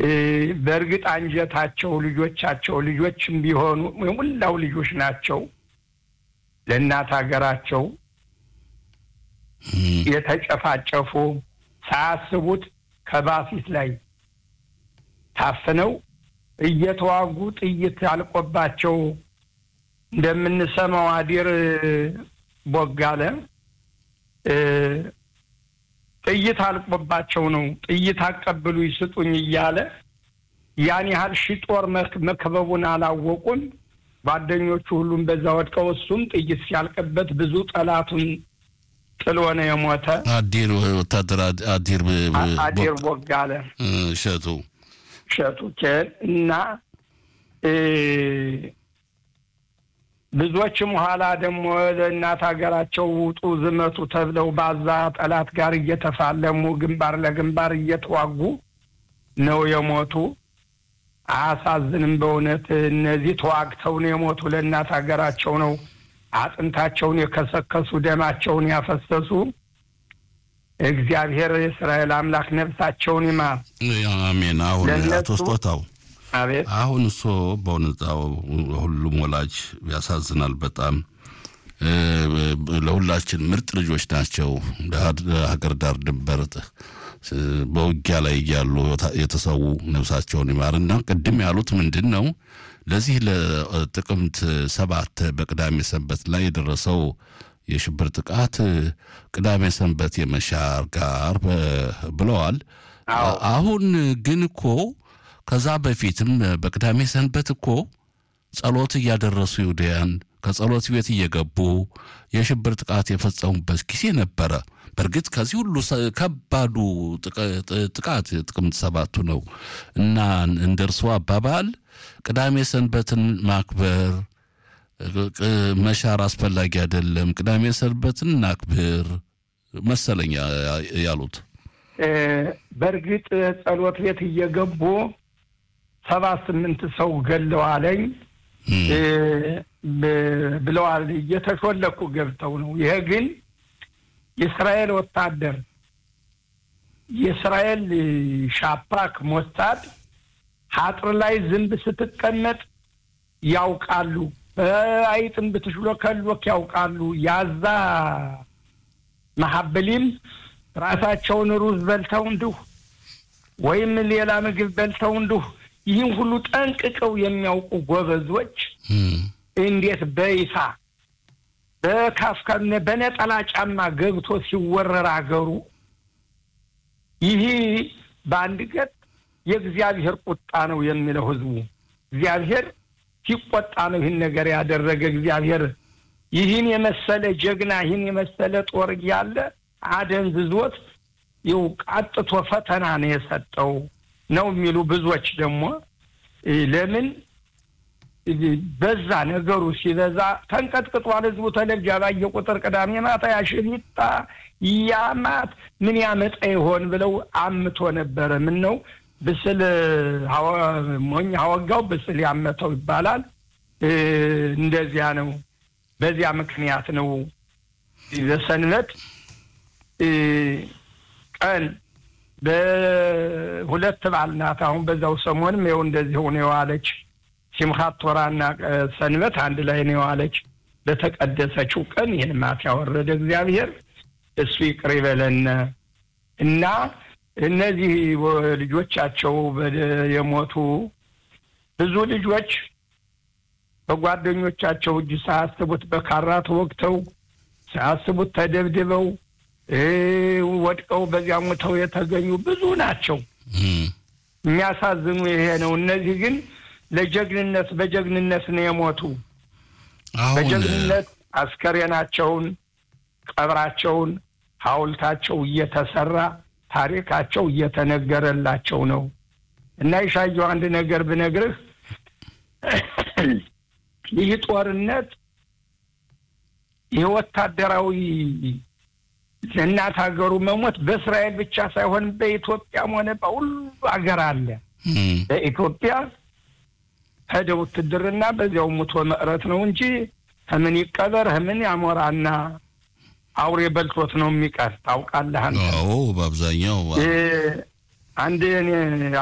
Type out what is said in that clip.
በእርግጥ አንጀታቸው ልጆቻቸው ልጆችም ቢሆኑ የሙላው ልጆች ናቸው። ለእናት ሀገራቸው የተጨፋጨፉ ሳያስቡት ከባፊት ላይ ታፍነው እየተዋጉ ጥይት አልቆባቸው እንደምንሰማው አዲር ቦጋለ ጥይት አልቆባቸው ነው ጥይት አቀብሉ ይስጡኝ እያለ ያን ያህል ሺ ጦር መክበቡን አላወቁም። ጓደኞቹ ሁሉም በዛ ወድቀው እሱም ጥይት ሲያልቅበት ብዙ ጠላቱን ጥሎ ነው የሞተ። አዲር ወታደር አዲር አዲር ቦጋለ እሸቱ እሸቱ ኬን እና ብዙዎችም ኋላ ደግሞ ለእናት ሀገራቸው ውጡ ዝመቱ ተብለው ባዛ ጠላት ጋር እየተፋለሙ ግንባር ለግንባር እየተዋጉ ነው የሞቱ። አያሳዝንም? በእውነት እነዚህ ተዋግተው ነው የሞቱ። ለእናት ሀገራቸው ነው አጥንታቸውን የከሰከሱ ደማቸውን ያፈሰሱ። እግዚአብሔር የእስራኤል አምላክ ነፍሳቸውን ይማር። አሜን። አሁን አቶ ስጦታው አቤት አሁን እሶ በእውነታው ሁሉም ወላጅ ያሳዝናል በጣም ለሁላችን ምርጥ ልጆች ናቸው። ለሀገር ዳር ድንበር በውጊያ ላይ እያሉ የተሰዉ ነፍሳቸውን ይማርና ቅድም ያሉት ምንድን ነው ለዚህ ለጥቅምት ሰባት በቅዳሜ ሰንበት ላይ የደረሰው የሽብር ጥቃት ቅዳሜ ሰንበት የመሻር ጋር ብለዋል። አሁን ግን እኮ ከዛ በፊትም በቅዳሜ ሰንበት እኮ ጸሎት እያደረሱ ይሁዳያን ከጸሎት ቤት እየገቡ የሽብር ጥቃት የፈጸሙበት ጊዜ ነበረ። በእርግጥ ከዚህ ሁሉ ከባዱ ጥቃት ጥቅምት ሰባቱ ነው እና እንደ እርስዎ አባባል ቅዳሜ ሰንበትን ማክበር መሻር አስፈላጊ አይደለም፣ ቅዳሜ ሰንበትን እናክብር መሰለኝ ያሉት። በእርግጥ ጸሎት ቤት እየገቡ ሰባ ስምንት ሰው ገለዋለኝ ብለዋል። እየተሾለኩ ገብተው ነው። ይሄ ግን የእስራኤል ወታደር የእስራኤል ሻፓክ ሞሳድ ሀጥር ላይ ዝንብ ስትቀመጥ ያውቃሉ። አይጥን ብትሽሎከሎክ ያውቃሉ። ያዛ መሀበሊም ራሳቸውን ሩዝ በልተው እንዲሁ ወይም ሌላ ምግብ በልተው እንዲሁ ይህን ሁሉ ጠንቅቀው የሚያውቁ ጎበዞች እንዴት በይፋ በካፍካ በነጠላ ጫማ ገብቶ ሲወረር አገሩ ይህ በአንድ ገጥ የእግዚአብሔር ቁጣ ነው የሚለው ህዝቡ። እግዚአብሔር ሲቆጣ ነው ይህን ነገር ያደረገ። እግዚአብሔር ይህን የመሰለ ጀግና ይህን የመሰለ ጦር እያለ አደንዝዞት ይው ቃጥቶ ፈተና ነው የሰጠው ነው የሚሉ ብዙዎች ደግሞ ለምን በዛ ነገሩ ሲበዛ ተንቀጥቅጧል። ህዝቡ ተለብጃ ባየ ቁጥር ቅዳሜ ማታ ያሽሊጣ ያማት ምን ያመጣ ይሆን ብለው አምቶ ነበረ። ምን ነው ብስል ሞኝ አወጋው ብስል ያመተው ይባላል። እንደዚያ ነው። በዚያ ምክንያት ነው በሰንበት ቀን በሁለት በዓል ናት። አሁን በዛው ሰሞንም ይኸው እንደዚህ ሆነ የዋለች ሲምኻት ቶራና ሰንበት አንድ ላይ ነው የዋለች። በተቀደሰችው ቀን ይህን ማት ያወረደ እግዚአብሔር እሱ ይቅር ይበለን እና እነዚህ ልጆቻቸው የሞቱ ብዙ ልጆች በጓደኞቻቸው እጅ ሳያስቡት በካራ ተወግተው ሳያስቡት ተደብድበው ወድቀው በዚያ ሞተው የተገኙ ብዙ ናቸው። የሚያሳዝኑ ይሄ ነው። እነዚህ ግን ለጀግንነት በጀግንነት ነው የሞቱ። በጀግንነት አስከሬናቸውን፣ ቀብራቸውን፣ ሐውልታቸው እየተሰራ ታሪካቸው እየተነገረላቸው ነው እና ይሻየው አንድ ነገር ብነግርህ ይህ ጦርነት ይህ ወታደራዊ ለእናት ሀገሩ መሞት በእስራኤል ብቻ ሳይሆን በኢትዮጵያም ሆነ በሁሉ ሀገር አለ። በኢትዮጵያ ሄደ ውትድርና በዚያው ሙቶ መቅረት ነው እንጂ ከምን ይቀበር ከምን ያሞራና አውሬ በልቶት ነው የሚቀር። ታውቃለህ አንተ? አዎ፣ በአብዛኛው አንድ